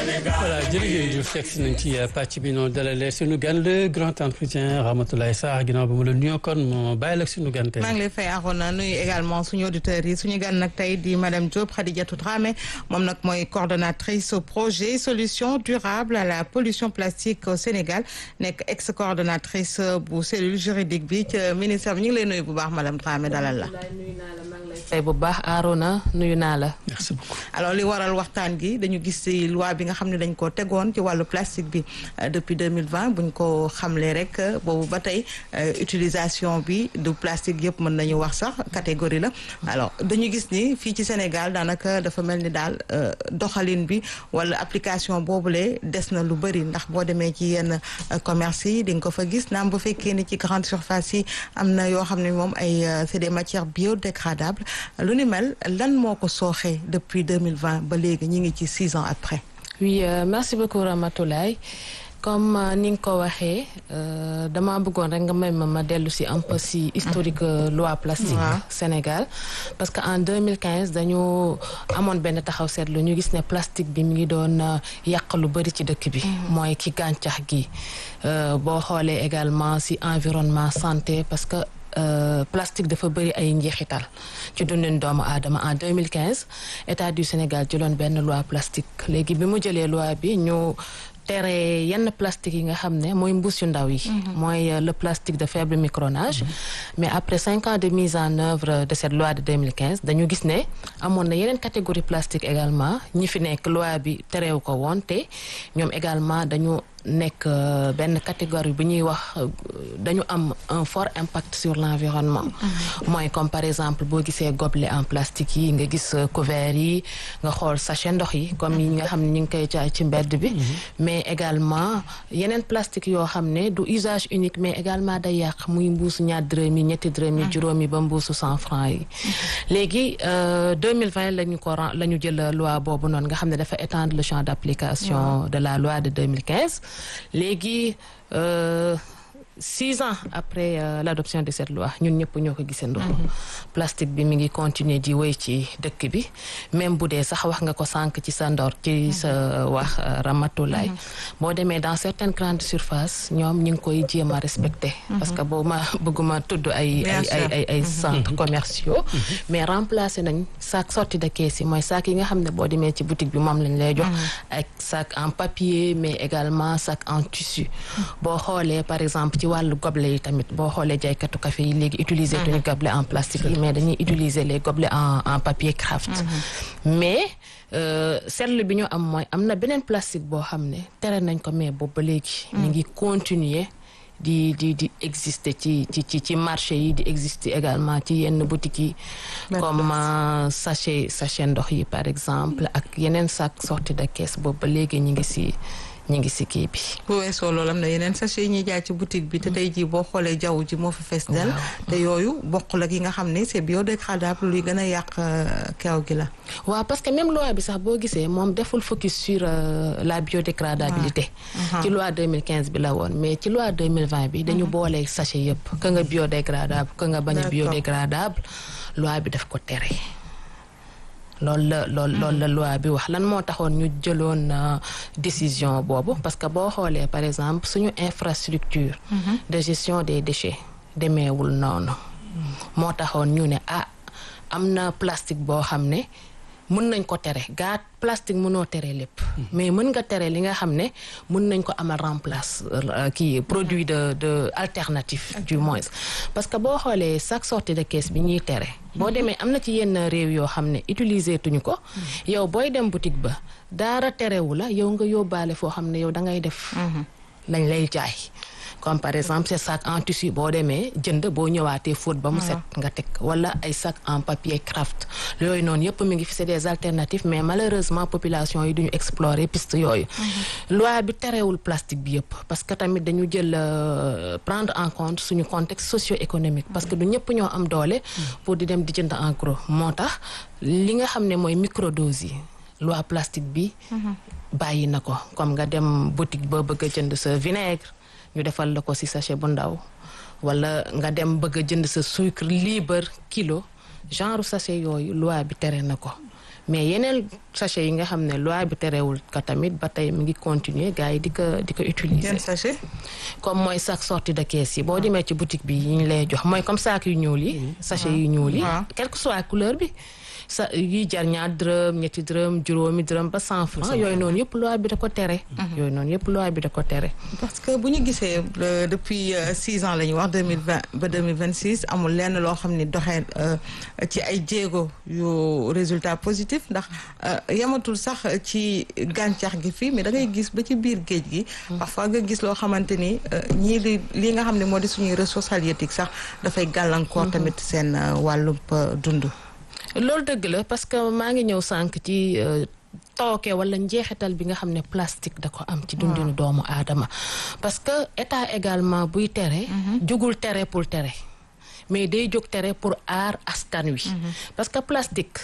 voilà jërëjëf Diouf fekk si nañ ci pàcc bi noonu dalalee suñu gan le grand entretien Ramatoulaye Sarr ginnaaw ba mu la nuyoo kon moo bàyyi la suñu gan tey. maa ngi lay fay Arona nuyu également suñu auditeurs yi suñu gan nag tey di madame Diop Khadijatou Dramé moom nag mooy coordonnatrice au projet solution durable à la pollution plastique au Sénégal nekk ex coordonnatrice bu cellule juridique bi ci ministère bi ñu ngi lay nuyu bu baax madame Dramé dalal la. tey bu baax Arona nuyu naa la. merci beaucoup. alors li waral waxtaan gi dañu gis ci loi bi nga xam ne dañ ko tegoon ci wàllu plastique bi depuis 2020 buñ ko xamlee rek boobu ba tey utilisation bi du plastique yëpp mën nañu wax sax catégorie la alors dañu gis ni fii ci Sénégal daanaka dafa mel ni daal doxalin bi wala application boobule des na lu bëri ndax boo demee ci yenn commerce yi di nga ko fa gis naam bu fekkee ni ci grande surface yi am na yoo xam ne moom ay c'est des matières biodégradables lu ni mel lan moo ko sooxee depuis 2020 ba léegi ñi ngi ci six ans après oui euh, merci beaucoup Ramatoulaye comme euh, ni nga ko waxee euh, dama bëggoon rek nga may ma ma dellu si un peu si historique loi plastique Ouais. Sénégal parce que en 2015 dañu amoon benn taxaw seetlu ñu gis ne plastique bi mi ngi doon yàq lu bëri ci dëkk bi mooy ki gàncax gi boo xoolee également si environnement santé parce que Euh, plastique dafa bëri ay njeexital ci dundin doomu aadama en 2015 état du Sénégal jëloon benn loi plastique léegi bi mu jëlee loi bi ñu tere yenn plastique yi nga xam ne mooy mbuus yu ndaw yi mooy euh, le plastique de faible micronage mais après cinq ans de mise en œuvre de cette loi de 2015 dañu gis ne amoon na yeneen catégorie plastique également ñi fi nekk loi bi tereewu ko woon te ñoom également dañu nekk benn catégorie bu ñuy wax dañu am un fort impact sur l'environnement mooy comme par exemple boo gisee gobelet en plastique yi nga gis couvert yi nga xool sachet ndox yi comme yi nga xam ne ñu ngi koy jaay ci mbedd bi mais également yeneen plastique yoo xam ne du usage unique mais également day yàq muy mbuusu ñaar dërëm yi ñetti dërëm yi juróom yi ba mbuusu cent francs yi léegi 2020 lañu ko la ñu jël loi boobu noonu nga xam ne dafa étendre le champ d'application de la loi de 2015 léegi euh, six ans après euh, l'adoption de cette loi ñun ñëpp ñoo ko gisandoo. plastique bi mi ngi continuer di wéy ci dëkk bi même bu dee sax wax nga ko sànq ci sa ndor ci sa wax Ramatoulaye boo demee dans certaines grandes surfaces ñoom ñu ngi koy jéem a respecter. parce que boo ma bëgguma tudd ay ay ay ay ay centres commerciaux. mais remplacer nañ sac sortie de caisse yi mooy sac yi nga xam ne boo demee ci boutique bi moom lañ lay jox. ak sac en papier mais également sac en tissu. boo xoolee par exemple ci wàllu gobelet yi tamit boo xoolee jaaykatu café yi léegi utiliser tuñu gobelet en plastique yi mais dañuy utiliser les gobelets en en papier craft mais seetlu bi ñu am mooy am na beneen plastique boo xam ne tere nañ ko mais boobu ba léegi mi ngi continuer di di di exister ci ci ci ci marché yi di exister également ci yenn boutiques yi comme sachet sachet ndox yi par exemple ak yeneen sac sortie de caisse boobu ba léegi ñu ngi si ñu ngi si kii bi. bu weesoo loolu am na yeneen sachet yi ñuy jaay ci boutique bi te tey jii boo xoolee jaww ji moo fi fees del te yooyu bokkul ak yi nga xam ne c'est biodégradable luy gën a yàq keew gi la. waaw parce que même loi bi sax boo gisee moom deful focus sur la biodégradabilité. ci loi 2015 bi la woon mais ci loi 2020 bi dañu boole sachet yëpp ka nga biodégradable ka nga bañ a biodégradable loi bi daf ko tere. loolu la loolu loolu la loi bi wax lan moo taxoon ñu jëloon décision boobu parce que boo xoolee par exemple suñu infrastructure de gestion des déchets demeewul noonu moo taxoon ñu ne ah am na plastique boo xam ne mën nañ ko tere gaa plastique mënoo tere lépp mais mën nga tere li nga xam ne mën nañ ko amal remplace kii produit de de alternatif du moins parce que boo xoolee chaque sortie de caisse bi ñuy tere boo demee am na ci yenn réew yoo xam ne utiliser tuñu ko yow booy dem boutique ba daara terewu la yow nga yóbbaale foo xam ne yow da ngay def lañ lay jaay comme par exemple ces sacs en tissu boo demee jënd boo ñëwaatee fóot ba mu set nga teg wala ay sacs en papier craft yooyu noonu yëpp mi ngi fi c'est des alternatives mais malheureusement population yi duñu explorer piste yooyu loi bi terewul plastique bi yëpp parce que tamit dañu jël prendre en compte suñu contexte socio-économique parce que du ñëpp ñoo am doole pour di dem di jënd en gros moo tax li nga xam ne mooy microdose yi loi plastique bi bàyyi na ko comme nga dem boutique ba bëgg a jënd sa vinaigre ñu defal la ko ci sachet bu ndaw wala nga dem bëgg a jënd sa sucre libre kilo genre sachet yooyu loi bi tere na ko mais yeneen sachet yi nga xam ne loi bi terewul ko tamit ba tey mu ngi continuer gars yi di ko di ko utiliser yan sachet comme mooy sac sortie de caisse yi boo demee ci boutique bi yi ñu lay jox mooy comme sac yu ñuul yi sachet yu ñuul yi waaw. quelle que soit couleur bi sa yi jar ñaar dërëm ñetti dërëm juróomi dërëm ba cent francs yooyu noonu yëpp loi bi da ko tere yooyu noonu yëpp loi bi da ko tere parce que bu ñu gisee euh, depuis euh, six ans la ñuy wax deux mille vingt ba deux mille vingt six amul lenn loo xam ni doxee euh, ci ay jéego yu résultat positif ndax euh, yamatul sax ci gàncax gi fii mais da ngay gis ba ci biir géej gi. parfois nga gis loo xamante ni euh, ñii li lii nga xam ne moo di suñuy ressources halieutiques sax dafay gàllankoor tamit seen euh, wàllub euh, dund. loolu dëgg la parce que maa ngi ñëw sànq ci euh, tooke wala njeexital bi nga xam ne plastique da ko am ci dundinu doomu aadama parce que état également buy tere jógul tere pour tere mais day jóg tere pour aar askan wi parce que plastique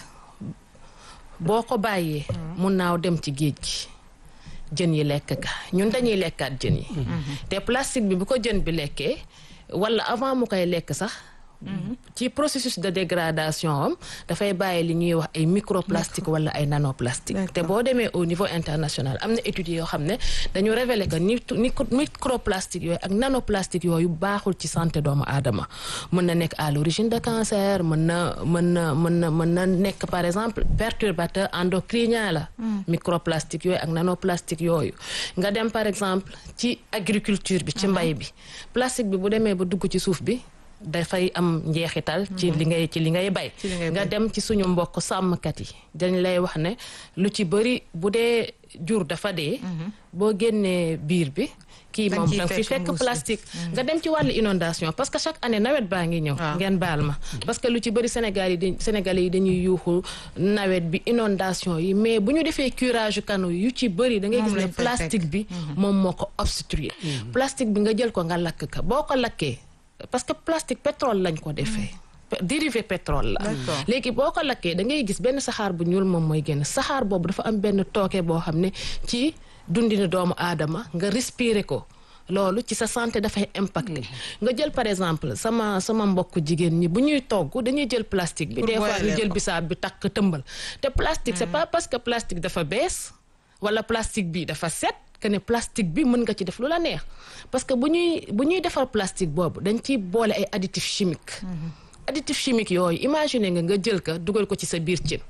boo ko bàyyee mun naaw dem ci géej gi jën yi lekk ka ñun dañuy lekkaat jën yi te plastique bi bu ko jën bi lekkee wala avant mu koy lekk sax ci processus de dégradation am dafay bàyyi li ñuy wax ay microplastique wala ay nanoplastique te boo demee au niveau international am na études yoo xam ne dañu révéler que ni ni microplastique yooyu ak nanoplastique yooyu baaxul ci santé doomu aadama mën na nekk à l'origine de cancer mën na mën na mën na mën na nekk par exemple perturbateur endocrinien la microplastique yooyu ak nanoplastique yooyu nga dem par exemple ci agriculture bi ci mbay bi plastique bi bu demee ba dugg ci suuf bi dafay am njeexital ci li ngay ci li ngay bay Ci li ngay nga bay. dem ci suñu mbokk sàmmkat yi dañ lay wax ne lu ci bëri bu dee jur dafa dee boo génnee biir bi kii Dañ moom ciy danga fi fekk fekk mbuus bi. plastique nga dem ci wàllu inondation parce que chaque année nawet baa ngi ñëw Waaw. ngeen baal ma parce que lu ci bëri Sénégal yi di Sénégalais yi dañuy yuuxu nawet bi inondation yi mais bu ñu defee curage canaux yu ci bëri da ngay Moom gis ne lañ fay plastique bi moom moo ko obstruer plastique bi nga jël ko nga lakk ka boo ko lakkee parce que plastique pétrole lañ ko defee Pe- dérivé pétrole la D'accord. léegi boo ko lakkee da ngay gis benn saxaar bu ñuul moom mooy génn saxaar boobu dafa am benn tooke boo xam ne ci dundinu doomu aadama nga respirer ko loolu ci sa santé dafay impacté nga jël par exemple sama sama mbokk jigéen ñi bu ñuy togg dañuy jël plastique bi Pour des fois ñu boiler jël ko. bisaab bi takk tëmbal te plastique c'est pas parce que plastique dafa bees wala plastique bi dafa set que ne plastique bi mën nga ci def lu la neex parce que bu ñuy bu ñuy defar plastique boobu dañ ciy boole ay additifs chimiques additifs chimiques yooyu imaginer nga nga jël ka dugal ko ci sa biir cin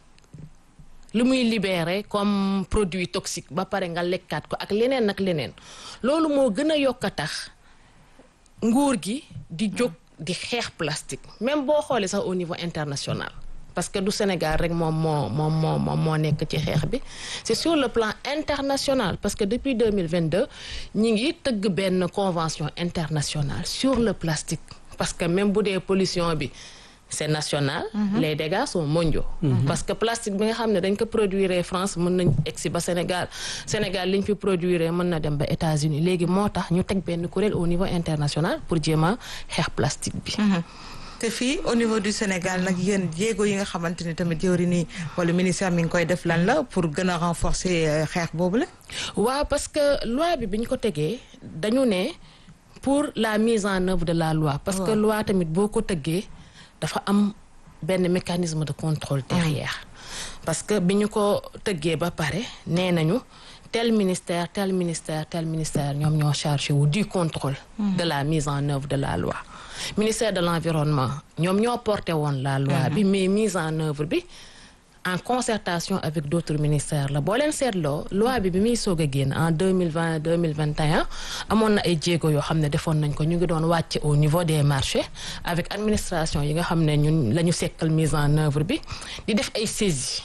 lu muy libérer comme produit toxique ba pare nga lekkaat ko ak leneen ak leneen loolu moo gën a yokk a tax nguur gi di jóg di xeex plastique même boo xoolee sax au niveau international parce que du Sénégal rek moom moo moom moo moom moo nekk ci xeex bi c'est sur le plan international parce que depuis 2022 ñi ngi tëgg benn convention internationale sur le plastique parce que même bu dee pollution bi c'est national les dégâts sont mondiaux parce que plastique bi nga xam ne dañ ko produire France mën nañ egsi ba Sénégal Sénégal liñ fi produire mën na dem ba États-Unis léegi moo tax ñu teg benn kuréel au niveau international pour jéem a xeex plastique bi te fii au niveau du Sénégal nag yéen jéego yi nga xamante ni tamit jëwri nii wala ministère mi ngi koy def lan la pour gën a renforcer euh, xeex boobu la. waaw parce que loi bi bi ñu ko tegee dañu ne pour la mise en œuvre de la loi parce que loi tamit boo ko tëggee dafa am benn mécanisme de contrôle derrière parce que bi ñu ko tëggee ba pare nee nañu tel ministère tel ministère tel ministère ñoom ñoo chargé wu du contrôle de la mise en œuvre de la loi ministère de l'environnement ñoom ñoo porté woon la loi bi mais mise en œuvre bi en concertation avec d'autres ministères la boo leen seetloo loi bi bi muy soog a génn en deux mille vingt deux mille vingt et un amoon na ay jéego yoo xam ne defoon nañ ko ñu ngi doon wàcce au niveau des marchés avec administration yi nga xam ne ñun la ñu sekkal mise en œuvre bi di def ay saisies.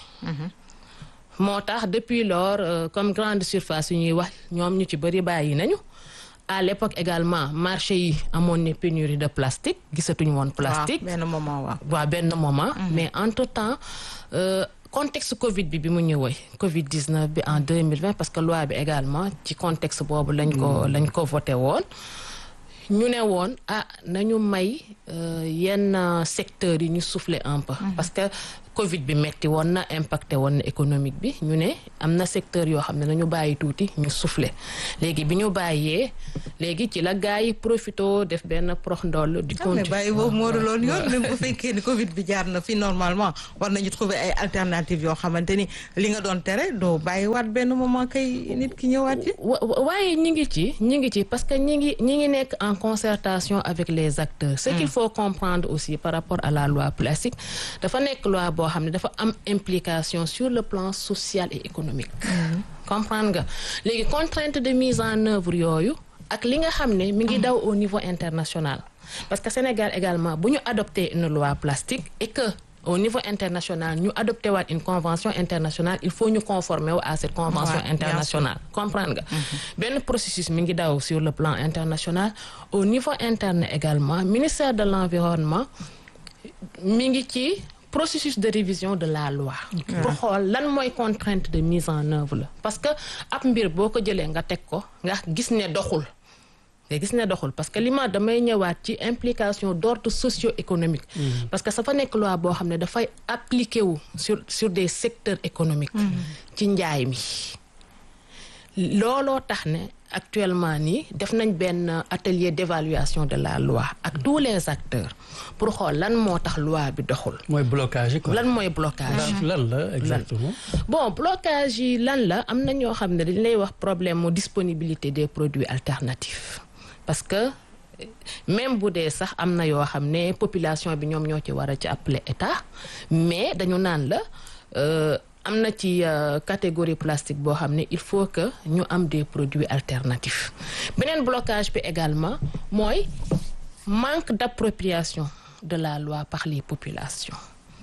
moo tax depuis lors euh, comme grande surface yu ñuy wax ñoom ñu ci bëri bàyyi nañu à l'époque également marché yi amoon ne pénurie de plastique gisatuñu woon plastique. waaw benn moment waaw. waaw benn moment. mais entre temps euh, contexte Covid bi bi mu ñëwee Covid 19 bi en 2020 parce que loi bi également ci contexte boobu lañ ko lañ ko voté woon. ñu ne woon ah nañu may euh, yenn secteurs yi ñu souffler un peu. parce que Covid bi metti woon na impacté woon na économique bi ñu ne am na secteur yoo xam ne nañu bàyyi tuuti ñu soufflé léegi bi ñu bàyyee léegi ci la gars yi profito def benn prox ndoll di mais continuer bàyyi boobu moo du loolu yoon même bu fekkee ni Covid bi jaar na fi normalement war nañu trouver ay alternatives yoo xamante ni li nga doon tere doo bàyyi waat benn moment kay nit ki ñëwaat ci. wa- wa- waaye ñi ngi ci ñi ngi ci parce que ñi ngi ñi ngi nekk en concertation avec les acteurs ce qu'il faut comprendre aussi par rapport à la loi plastique dafa nekk loi boo xam ne dafa am implication sur le plan social et économique comprendre nga léegi contrainte de mise en œuvre yooyu ak li nga xam ne mi ngi daw au niveau international parce que Sénégal également bu ñu adopté une loi plastique et que au niveau international ñu adopté waat une convention internationale il faut ñu conformer wu à cette convention Ouais, bien sûr. internationale comprendre nga benn processus mi ngi daw sur le plan international au niveau interne également ministère de l'environnement mi ngi ci processus de révision de la loi pour xool lan mooy contrainte de mise en œuvre la parce que ab mbir boo ko jëlee nga teg ko nga gis ne doxul nga gis ne doxul parce que li ma damay ñëwaat ci implication d'ordre socio-économique parce que sa fa nekk loi boo xam ne dafay appliqué wu sur sur des secteurs économiques ci njaay mi looloo tax ne actuellement nii def nañ benn atelier d'évaluation de la loi ak tous les acteurs pour xool lan moo tax loi bi doxul mooy blocage yi quoi. lan mooy blocage lan lan la exactement. bon blocage yi lan la am na ñoo xam ne dañ lay wax problème mu disponibilité des produits alternatifs parce que euh, même bu dee sax am na yoo xam ne population bi ñoom ñoo ci war a ci appeler état mais dañu naan la euh, am na ci euh, catégorie plastique boo xam ne il faut que ñu am des produits alternatifs beneen blocage bi également mooy manque d'appropriation de la loi par les populations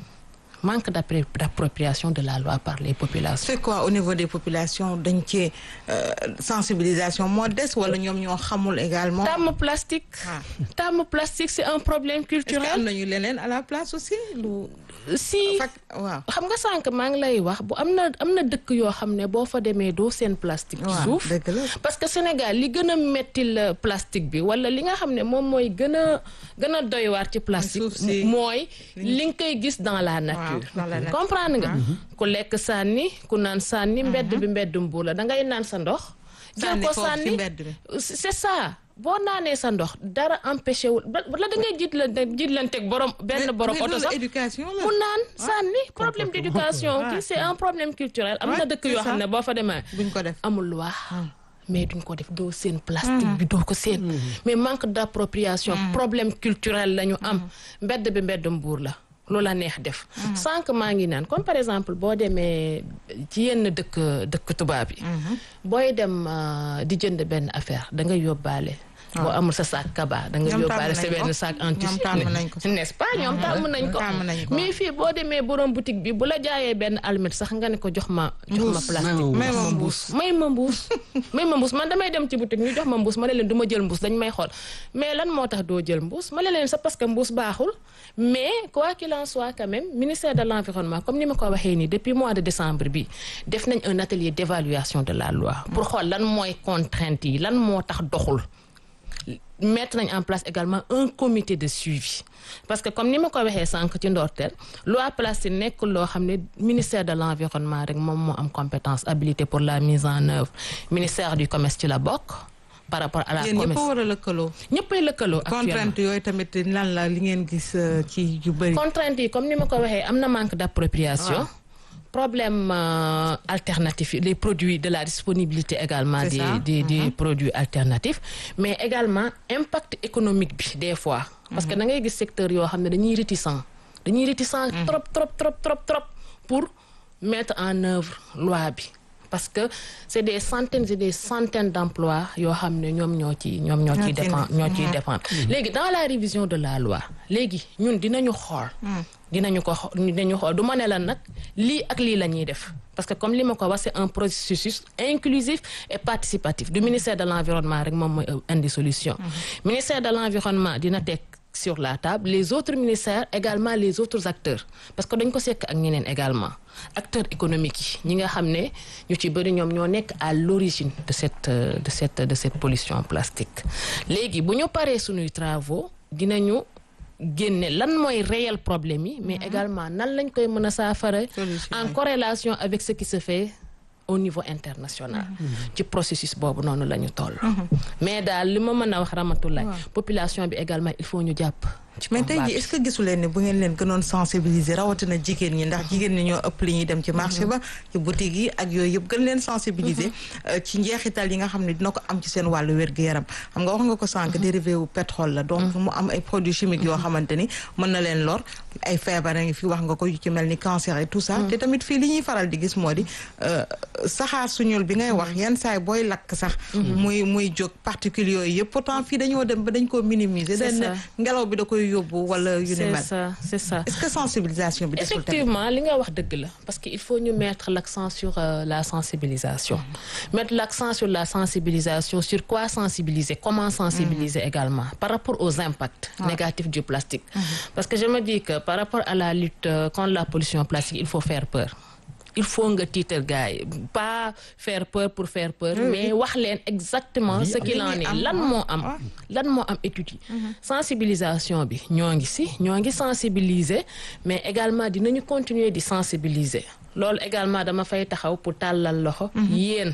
manque d'appré- d'appropriation de la loi par les populations c'est quoi au niveau des populations dañ cee sensibilisation moo des wala ñoom ñoo xamul également. tàmm plastique Ah. tàmm plastique c'est un problème est-ce que am culturel nañu leneen à la place aussi lu. si fak waaw. xam nga sànq maa ngi lay wax bu am na am na dëkk yoo xam ne boo fa demee doo seen plastique ci waaw suuf dëgg la. parce que Sénégal li gën a mettil plastique bi wala li nga xam ne moom mooy gën a gën a doy waar ci plastique suuf si. mooy li nga koy gis dans la nature dans la nature. comprendre nga ku lekk sànni ku naan sànni mbedd bi mbedd mbuur la da ngay naan sa ndox jël Sànni ko foofu ci sànni mbedd bi. c'est ça boo naanee sa ndox dara empêché wul ba la da ngay jiit la jiit lanteeg borom benn borom oto sax éducation la. mu naan sànni problème d'éducation kii c'est un problème culturel am na Ouais, dëkk c'est yoo xam ça. ne boo fa demee buñ ko def. amul loi mais duñ ko def doo seen plastique bi doo ko seen mais manque d'appropriation problème culturel la ñu am mbedd bi mbedd mbuur la loola neex def sànq maa ngi naan comme par exemple boo demee ci yenn dëkk dëkk tubaab yi booy dem euh, di jënd benn affaire da ngay yóbbaale boo amul sa sac kaba da nga Ñoom yóbbaale tàmm sa nañ ko. benn sac en Ñoom tissu tàmm nañ ko. n'est-ce pas ñoom tàmm nañ ko tàmm nañ ko. mais fii boo demee borom boutique bi bu la jaayee benn almet sax nga ne ko jox ma jox ma Mbuus. plastique May ma jox mbuus. may ma mbuus may ma mbuus man damay dem ci boutique ñu jox ma mbuus ma ne leen du ma jël mbuus dañ may xool mais lan moo tax doo jël mbuus ma ne leen c'est parce que mbuus baaxul mais quoi qu'il en soit quand même ministère de l'environnement comme ni ma ko waxee nii depuis mois de décembre bi def nañ un atelier d'évaluation de la loi pour xool lan mooy contrainte yi lan moo tax doxul mettre nañ en place également un comité de suivi parce que comme ni ma ko waxee sànq ci ndorteel loi plastique nekk loo xam ne ministère de l'environnement rek moom moo am compétence habilité pour la mise en œuvre ministère du commerce ci la bokk par rapport à la yéen ñëpp a commerce war a lëkkaloo. ñëppay lëkkaloo actuellement contrainte yooyu tamit lan la li ngeen gis euh, ci yu bëri. contrainte yi comme ni ma ko waxee am na manque d'appropriation problème euh, alternatif yi les produits de la disponibilité également C'est des ça. des des produits alternatifs mais également impact économique bi des fois parce que da ngay gis secteur yoo xam ne dañuy réticent dañuy réticent trop trop trop trop trop pour mettre en œuvre loi bi parce que c'est des centaines et des centaines d'emplois yoo xam ne ñoom ñoo ci ñoom ñoo ciy Ñoo ciy dépendre ñoo ciy dépendre léegi dans la révision de la loi léegi ñun dinañu xool dinañu ko xo- dinañu xool du ma ne la nag lii ak lii la ñuy def parce que comme li ma ko wax c'est un processus inclusif et participatif du ministère de l'environnement rek moom mooy indi solution ministère de l'environnement dina teg sur la table les autres ministères également les autres acteurs parce que dañ ko sekk ak ñeneen également acteurs économiques yi ñi nga xam ne ñu ci bëri ñoom ñoo nekk à l'origine de cette euh, de cette de cette pollution plastique léegi bu ñu paree suñuy travaux dinañu génne lan mooy réel problème yi mais également nan lañ koy mën a saafara en corrélation avec ce qui se fait au niveau international ci processus boobu noonu la ñu toll mais daal li ma mën a wax Ramatoulaye population bi également il faut ñu jàpp mais tey jii est-ce que gisu leen ni bu ngeen leen gënoon sensibiliser rawatina jigéen ñi ndax jigéen ñi ñoo ëpp li ñuy dem ci marché ba ci boutique yi ak yooyu yëpp gën leen sensibiliser ci njeexital yi nga xam ne dina ko am ci seen wàllu wér-gu-yaram xam nga wax nga ko sànq dérivé wu pétrole la donc mu am ay produits chimiques yoo xamante ni mën na leen lor ay feebar a ngi fi wax nga ko yu ci mel ni cancer et tout ça te tamit fii li ñuy faral di gis moo di saxaar suñul bi ngay wax yenn saay booy lakk sax muy muy jóg particules yooyu yëpp pourtant fii dañoo dem ba dañ koo minimiser dañ ngelaw bi da koy yóbbu wala yu ni mel c'est ça c'est ça est-ce que sensibilisation bi desul tamit effectivement li nga wax dëgg la parce que il faut ñu mettre l'accent sur euh, la sensibilisation mettre l'accent sur la sensibilisation sur quoi sensibiliser comment sensibiliser également par rapport aux impacts négatifs du plastique parce que je me dis que par rapport à la lutte euh, contre la pollution plastique il faut faire peur il faut nga tiital gars yi pas faire peur pour faire peur mais wax leen exactement ce qu'il en est lan moo am lan moo am étude yi sensibilisation bi ñoo ngi si ñoo ngi sensibiliser mais également dinañu continuer di sensibiliser loolu également dama fay taxaw pour tàllal loxo yéen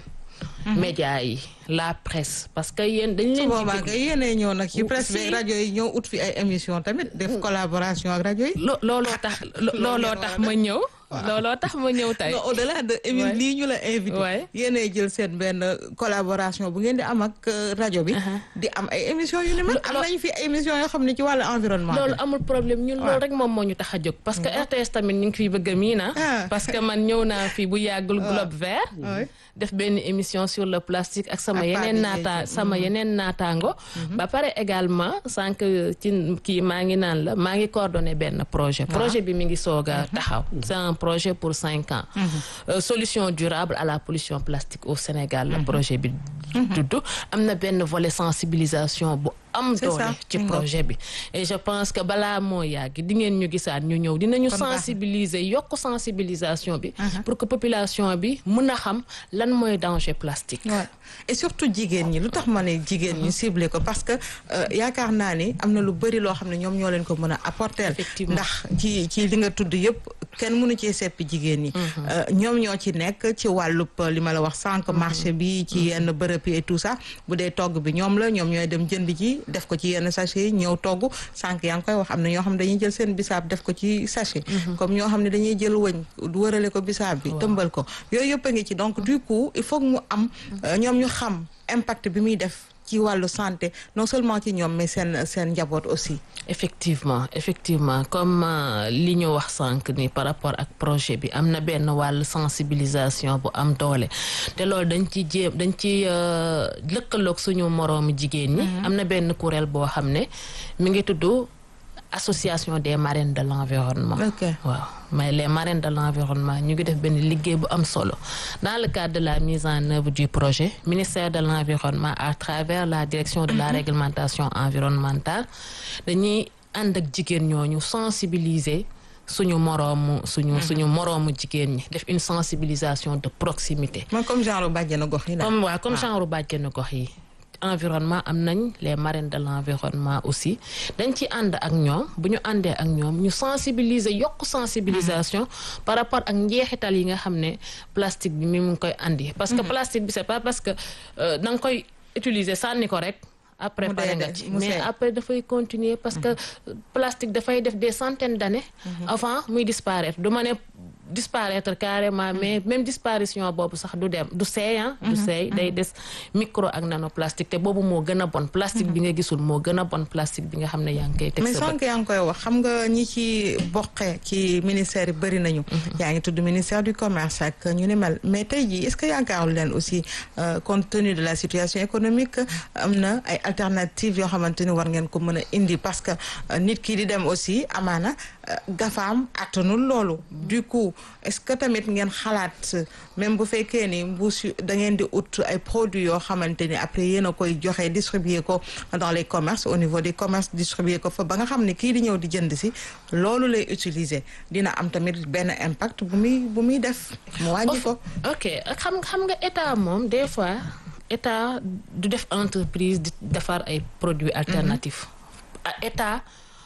médias yi la presse parce que yéen dañ leen boobaa nga yéenee ñëw nag ci presse bi rajo yi ñëw ut fi ay émission tamit def collaboration ak rajo yi looloo tax looloo tax ma ñëw looloo tax ma ñëw tey au delà de émi lii ñu la invité yéenay jël seen benn collaboration bu ngeen di am ak rajo bi di am ay émission yu ni mel am nañu fi émission yoo xam ne ci wàllu environnement loolu amul problème ñun loolu rek moom moo ñu tax a jóg parce que RTS tamit ñu ngi fiy bëgg a mii na parce que man ñëw naa fi bu yàggul Globe Vert def benn émission sur le plastique ak sama yeneen naata sama yeneen naataango ba pare également sànq ci kii maa ngi naan la maa ngi coordonné benn projet projet bi mi ngi soog a taxaw c'est un projet pour cinq ans euh, solution durable à la pollution plastique au Sénégal le projet bi tudd am na benn volet sensibilisation bu am doole ci projet bi et je pense que balaa moo yàgg di ngeen ñu gisaat ñu ñëw dinañu sensibiliser yokk sensibilisation bi pour que population bi mën a xam lan mooy danger plastique et surtout jigéen ñi lu tax ma ne jigéen ñi ciblé ko parce que yaakaar naa ni am na lu bëri loo xam ne ñoom ñoo leen ko mën a apporter ndax ci ci li nga tudd yëpp kenn mënu cee seppi jigéen ñi ñoom ñoo ci nekk ci wàllub li ma la wax sànq marché bi ci yenn bërëb yi et tout ça bu dee togg bi ñoom la ñoom ñooy dem jënd ji def ko ci yenn sachet yi ñëw togg sànq yaa ngi koy wax am na ñoo xam ne dañuy jël seen bisaab def ko ci sachet comme ñoo xam ne dañuy jël wëñ wërale ko bisaab bi tëmbal ko yooyu yëpp a ngi ci donc du coup il faut mu am ñoom ñu xam impact bi muy def ci wàllu santé non seulement ci ñoom mais seen seen njaboot aussi effectivement effectivement comme li ñu wax sànq ni par rapport ak projet bi am na benn wàll sensibilisation bu am doole te loolu dañ ci jéem dañ ci lëkkaloog suñu moroomu jigéen ñi am na benn kuréel boo xam ne mi ngi tudd association des marraines de l'environnement waaw mais les marraines de l'environnement ñu ngi def benn liggéey bu am solo dans le cadre de la mise en œuvre du projet ministère de l'environnement à travers la direction de la réglementation environnementale dañuy ànd ak jigéen ñooñu sensibiliser suñu moroomu suñu suñu moroomu jigéen ñi def une sensibilisation de proximité mooy comme genre bàjjenu gox yi comme waaw comme genre bàjjenu gox yi environnement am nañ les marraines de l'environnement aussi dañ ci ànd ak ñoom bu ñu àndee ak ñoom ñu sensibiliser yokk sensibilisation par rapport ak njeexital yi nga xam ne plastique bi mi mu ngi koy andi parce que plastique bi c'est pas parce que da nga koy utiliser sànni ko rek après pare nga ci mais après dafay continuer parce que plastique dafay def des centaines d'années avant muy disparaître du ma ne disparaître carrément mais même disparition boobu sax du dem du seey du seey day des micro ak nanoplastique te boobu moo gën a bon plastique bi nga gisul moo gën a bon plastique bi nga xam ne yaa ngi koy teg mais sànq yaa ngi koy wax xam nga ñi ci boqe ci ministère yi bëri nañu yaa ngi tudd ministère du commerce ak ñu ni mel mais tey jii est-ce que yaakaarul leen aussi compte tenu de la situation économique am na ay alternatives yoo xamante ni war ngeen ko mën a indi parce que nit ki di dem aussi amaana gafaam attanul loolu du coup est-ce que tamit ngeen xalaat même bu fekkee ni mbuus da ngeen di ut ay produits yoo xamante ni après yéen a koy joxe distribuer ko dans les commerces au niveau des commerces distribuer ko fa ba nga xam ne kii di ñëw di jënd si loolu lay utiliser dina am tamit benn impact bu muy bu muy def mu wàññi ko ok xam xam nga état moom des fois état du def entreprise di defar ay produits alternatifs état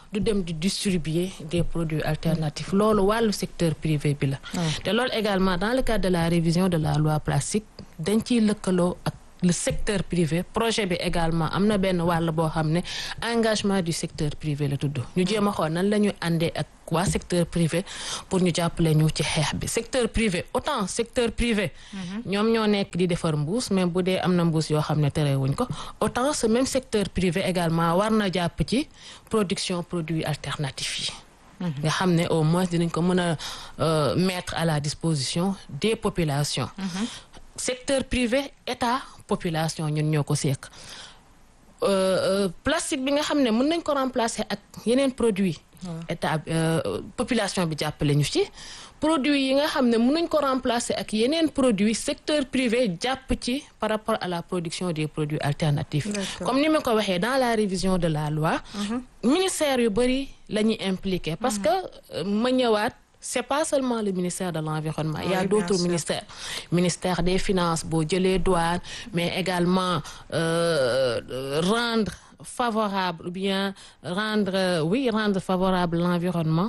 du dem di distribuer des produits alternatifs loolu wàllu secteur privé bi la te loolu également dans le cadre de la révision de la loi plastique dañ ciy lëkkaloo ak le secteur privé projet bi également am na benn wàll boo xam ne engagement du secteur privé la tudd ñu jéem a xool nan la ñuy àndee ak waa secteur privé pour ñu jàppale ñu ci xeex bi secteur privé autant secteur privé ñoom ñoo nekk di defar mbuus mais bu dee am na mbuus yoo xam ne terewuñ ko autant ce même secteur privé également war na jàpp ci production produits alternatifs yi nga xam ne au moins dinañ ko mën a mettre à la disposition des populations secteur privé état population ñun ñoo ko seek plastique bi nga xam ne mën nañ ko remplacer ak yeneen produit état population bi jàppale ñu ci produit yi nga xam ne mën nañ ko remplacer ak yeneen produit secteur privé jàpp ci par rapport à la production des produits alternatifs comme ni ma ko waxee dans la révision de la loi ministère yu bëri la ñuy impliqué parce que ma ñëwaat c'est pas seulement le ministère de l'environnement il y a Oui, d'autres bien sûr. ministères ministère des finances boo jëlee douane mais également euh, rendre favorable ou bien rendre euh, oui rendre favorable l'environnement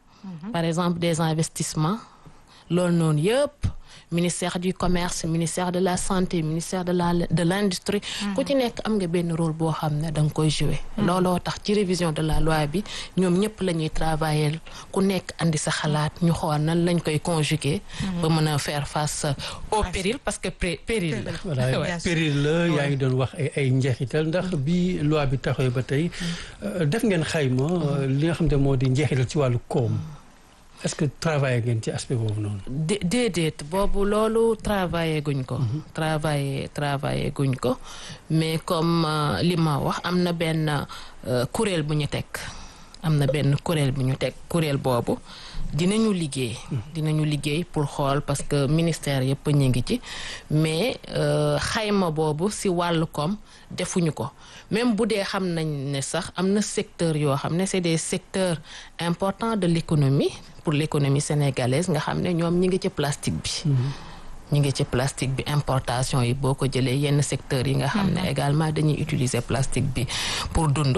par exemple des investissements loolu noonu yëpp ministère du commerce ministère de la santé ministère de la de l'industrie ku ci nekk am nga benn rôle boo xam ne da nga koy jouer looloo tax ci révision de la loi bi ñoom ñëpp la ñuy travailler ku nekk andi sa xalaat ñu xool nan lañ koy conjuguer ba mën a faire face au péril parce que pré- péril la voilà Bien sûr. péril la yaa ngi doon wax ay ay njeexital ndax bi loi bi taxawee ba tey euh, def ngeen xayma euh, li nga xam ne moo di njeexital ci wàllu koom est-ce que travaillé ngeen ci aspect boobu noonu. dé déedéet boobu loolu travaillé guñ ko travaillé travaillé guñ ko mais comme euh, li ma wax am na benn euh, kuréel bu ñu teg am na benn kuréel bu ñu teg kuréel boobu dinañu liggéey dinañu liggéey pour xool parce que ministère yëpp ñu ngi ci mais euh, xayma boobu si wàllu koom defuñu ko même bu dee xam nañ ne sax am na secteur yoo xam ne c'est des secteurs importants de l'économie pour l'économie sénégalaise nga xam ne ñoom ñi ngi ci plastique bi ñu ngi ci plastique bi importation yi boo ko jëlee yenn secteurs yi nga xam ne également dañuy utiliser plastique bi pour dund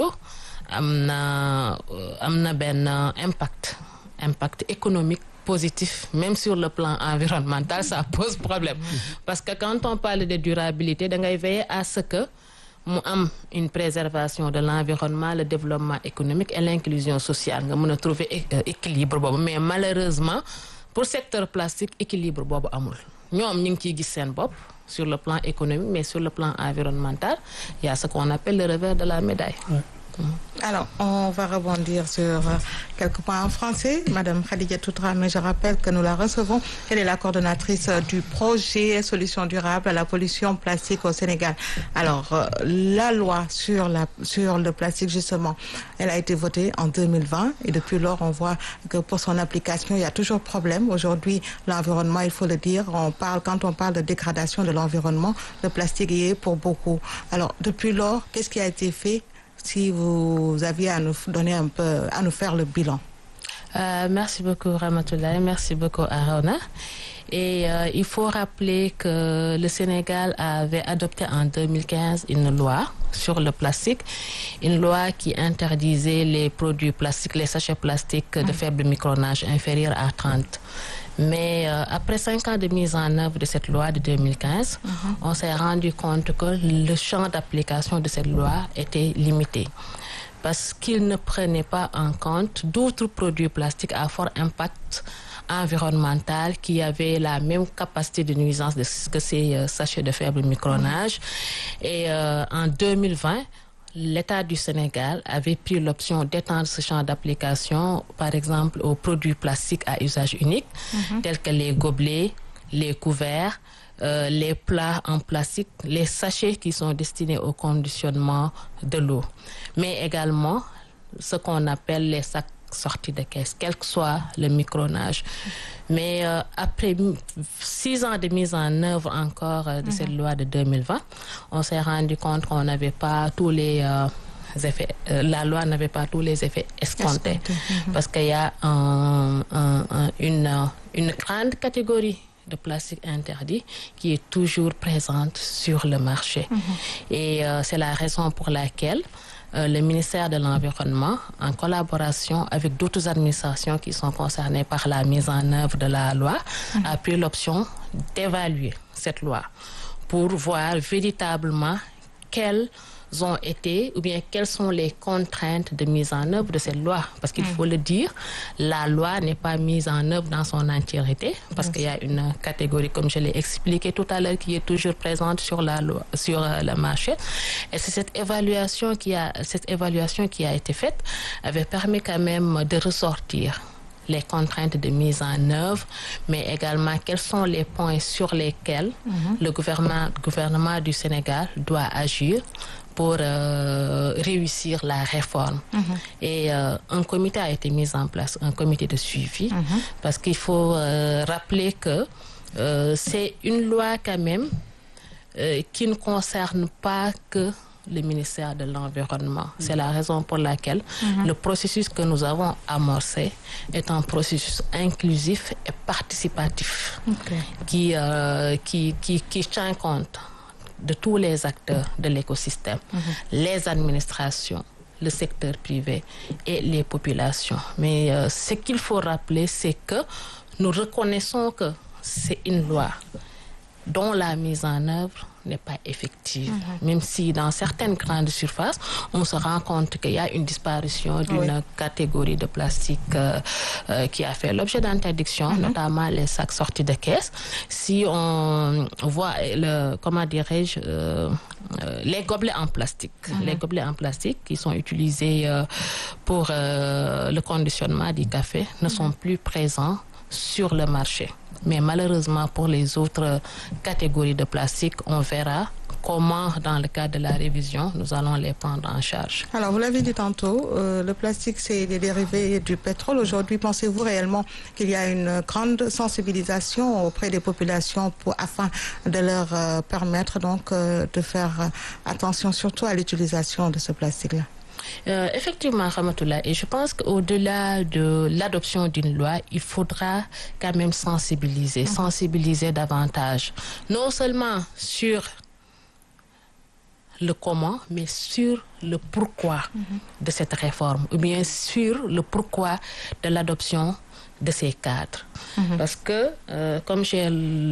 am na euh, am na benn impact impact économique positif même sur le plan environnemental ça pose problème parce que quand on parle de durabilité da ngay veiller à ce que mu am une préservation de l'environnement le développement économique et l'inclusion sociale nga mën a trouver é- euh, équilibre boobu mais malheureusement pour secteur plastique équilibre boobu amul ñoom ñu ngi ciy gis seen bopp sur le plan économique mais sur le plan environnemental il y a ce qu'on appelle le revers de la médaille Alors, on va rebondir sur euh, quelques points en français. Madame Khadija Toutra, mais je rappelle que nous la recevons. Elle est la coordonnatrice euh, du projet Solutions durables à la pollution plastique au Sénégal. Alors, euh, la loi sur, la, sur le plastique, justement, elle a été votée en 2020 et depuis lors, on voit que pour son application, il y a toujours problème. Aujourd'hui, l'environnement, il faut le dire, on parle, quand on parle de dégradation de l'environnement, le plastique y est pour beaucoup. Alors, depuis lors, qu'est-ce qui a été fait si vous aviez à nous donner un peu, à nous faire le bilan. Euh, merci beaucoup Ramatoulaye, merci beaucoup Arona. Et euh, il faut rappeler que le Sénégal avait adopté en 2015 une loi sur le plastique, une loi qui interdisait les produits plastiques, les sachets plastiques de faible micronage inférieur à 30. Mais euh, après cinq ans de mise en œuvre de cette loi de 2015, on s'est rendu compte que le champ d'application de cette loi était limité parce qu'il ne prenait pas en compte d'autres produits plastiques à fort impact environnemental qui avaient la même capacité de nuisance de ce que ces euh, sachets de faible micronage. Et euh, en 2020, l'État du Sénégal avait pris l'option d'étendre ce champ d'application, par exemple, aux produits plastiques à usage unique, tels que les gobelets, les couverts, euh, les plats en plastique, les sachets qui sont destinés au conditionnement de l'eau, mais également ce qu'on appelle les sacs sortis de caisse, quel que soit le micronage. Mais euh, après mi- six ans de mise en œuvre encore euh, de cette loi de 2020, on s'est rendu compte qu'on n'avait pas tous les euh, effets, euh, la loi n'avait pas tous les effets escomptés, parce qu'il y a un- un- un- une, euh, une grande catégorie de plastique interdit qui est toujours présente sur le marché. Et euh, c'est la raison pour laquelle euh, le ministère de l'Environnement, en collaboration avec d'autres administrations qui sont concernées par la mise en œuvre de la loi, a pris l'option d'évaluer cette loi pour voir véritablement quelles ont été ou bien quelles sont les contraintes de mise en œuvre de cette loi. Parce qu'il faut le dire, la loi n'est pas mise en œuvre dans son entièreté parce qu'il y a une catégorie, comme je l'ai expliqué tout à l'heure, qui est toujours présente sur, la loi, sur euh, le marché. Et c'est cette évaluation, qui a, cette évaluation qui a été faite avait permis quand même de ressortir les contraintes de mise en œuvre, mais également quels sont les points sur lesquels le gouvernement, gouvernement du Sénégal doit agir pour euh, réussir la réforme. Et euh, un comité a été mis en place, un comité de suivi, parce qu'il faut euh, rappeler que euh, c'est une loi quand même euh, qui ne concerne pas que le ministère de l'Environnement. C'est la raison pour laquelle le processus que nous avons amorcé est un processus inclusif et participatif qui, euh, qui, qui, qui tient compte de tous les acteurs de l'écosystème, les administrations, le secteur privé et les populations. Mais euh, ce qu'il faut rappeler, c'est que nous reconnaissons que c'est une loi dont la mise en œuvre n'est pas effective. Même si dans certaines grandes surfaces, on se rend compte qu'il y a une disparition d'une catégorie de plastique euh, euh, qui a fait l'objet d'interdiction, notamment les sacs sortis de caisse. Si on voit le, comment dirais-je, euh, euh, les gobelets en plastique, les gobelets en plastique qui sont utilisés euh, pour euh, le conditionnement du café ne sont plus présents sur le marché. Mais malheureusement, pour les autres catégories de plastique, on verra comment, dans le cadre de la révision, nous allons les prendre en charge. Alors, vous l'avez dit tantôt, euh, le plastique, c'est des dérivés du pétrole. Aujourd'hui, pensez-vous réellement qu'il y a une grande sensibilisation auprès des populations pour, afin de leur euh, permettre donc euh, de faire euh, attention surtout à l'utilisation de ce plastique-là Euh, effectivement, Ramatoula, et je pense qu'au-delà de l'adoption d'une loi, il faudra quand même sensibiliser, sensibiliser davantage, non seulement sur le comment, mais sur le pourquoi de cette réforme, ou bien sur le pourquoi de l'adoption de ces cadres. Parce que, euh, comme j'ai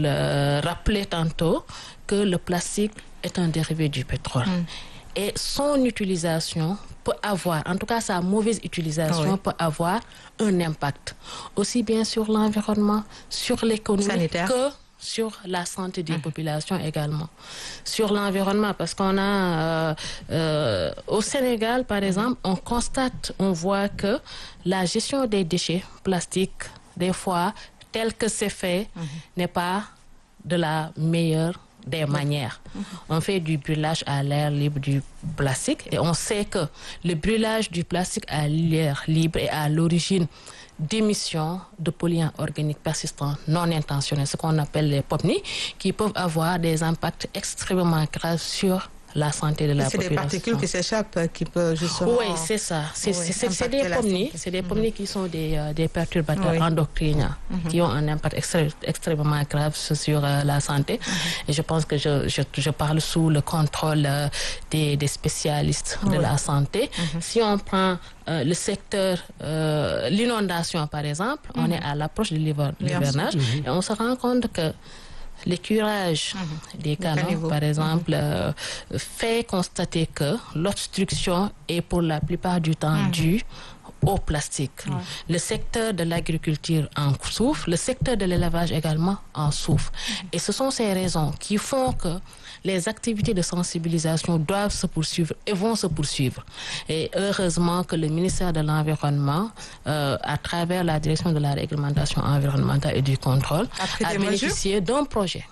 le rappelé tantôt, que le plastique est un dérivé du pétrole. Et son utilisation peut avoir, en tout cas sa mauvaise utilisation Ah oui. peut avoir un impact, aussi bien sur l'environnement, sur l'économie Sanitaire. que sur la santé des populations également. Sur l'environnement, parce qu'on a euh, euh, au Sénégal, par exemple, on constate, on voit que la gestion des déchets plastiques, des fois, tel que c'est fait, n'est pas de la meilleure des manières. On fait du brûlage à l'air libre du plastique et on sait que le brûlage du plastique à l'air libre est à l'origine d'émissions de polluants organiques persistants non intentionnels, ce qu'on appelle les POPNI, qui peuvent avoir des impacts extrêmement graves sur la santé de la C'est des population. particules qui s'échappent, euh, qui peuvent justement... Oui, c'est ça. C'est Oui, c'est- c'est- c'est impacter des la pomniers, santé. c'est des pomniers qui sont des, euh, des perturbateurs Oui. endocriniens qui ont un impact extré- extrêmement grave sur sur, euh, la santé. Et je pense que je, je, je parle sous le contrôle euh, des, des spécialistes de la santé. Si on prend euh, le secteur, euh, l'inondation par exemple, on est à l'approche de l'hiver- Bien sûr. l'hivernage et on se rend compte que les curages des canaux, caniveaux. par exemple, euh, fait constater que l'obstruction est pour la plupart du temps due au plastique. Le secteur de l'agriculture en souffre, le secteur de l'élevage également en souffre. Et ce sont ces raisons qui font que les activités de sensibilisation doivent se poursuivre et vont se poursuivre. Et heureusement que le ministère de l'Environnement, euh, à travers la direction de la réglementation environnementale et du contrôle, A pris a des mesures bénéficié d'un projet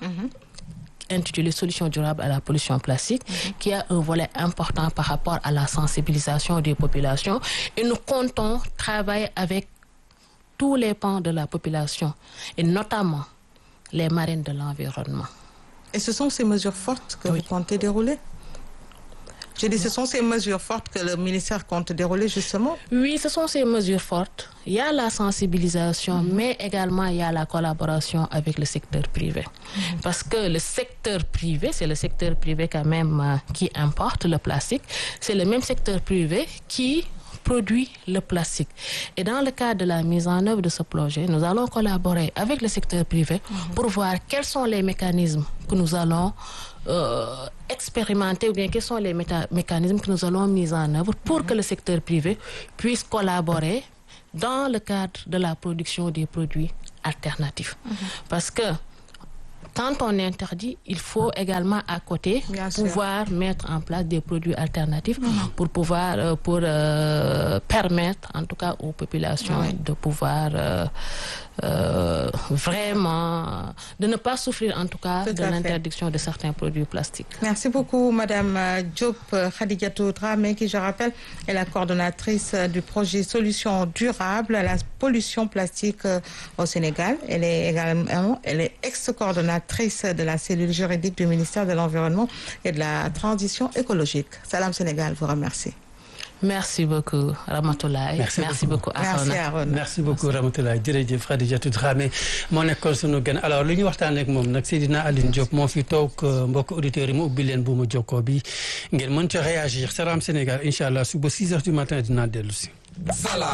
intitulé Solutions durables à la pollution plastique, qui a un volet important par rapport à la sensibilisation des populations. Et nous comptons travailler avec tous les pans de la population, et notamment les marines de l'environnement. Et ce sont ces mesures fortes que vous comptez dérouler Je dis, ce sont ces mesures fortes que le ministère compte dérouler justement. Oui, ce sont ces mesures fortes. Il y a la sensibilisation, mais également il y a la collaboration avec le secteur privé. Parce que le secteur privé, c'est le secteur privé quand même euh, qui importe le plastique. C'est le même secteur privé qui produit le plastique. Et dans le cadre de la mise en œuvre de ce projet, nous allons collaborer avec le secteur privé pour voir quels sont les mécanismes que nous allons euh, expérimenter ou bien quels sont les méta- mécanismes que nous allons mettre en œuvre pour que le secteur privé puisse collaborer dans le cadre de la production des produits alternatifs. Parce que quand on interdit, il faut également à côté Bien sûr. pouvoir mettre en place des produits alternatifs pour pouvoir euh, pour euh, permettre en tout cas aux populations de pouvoir euh, euh, vraiment de ne pas souffrir en tout cas Tout de à fait. l'interdiction de certains produits plastiques. Merci beaucoup, Madame euh, Diop euh, Khadijatou Dramé, qui, je rappelle, est la coordonnatrice euh, du projet Solutions durables à la pollution plastique euh, au Sénégal. Elle est également elle est ex-coordonnatrice de la cellule juridique du ministère de l'Environnement et de la Transition écologique. Salam Sénégal vous remercie. Merci beaucoup Ramatoulaye. Merci beaucoup. beaucoup Merci Arona. Arona. merci beaucoup Ramatoulaye jërëjëf Khadijatou Dramé moo nekkoon sunu gan alors li ñu waxtaanee ak moom nag Seydina Aline Diop moo fi toog euh, mbokk auditeurs yi mu ubbi leen bu mu jokkoo bi ngeen mën ca réagir Salam Sénégal incha allah suba 6 heures du matin dinaa dellu si.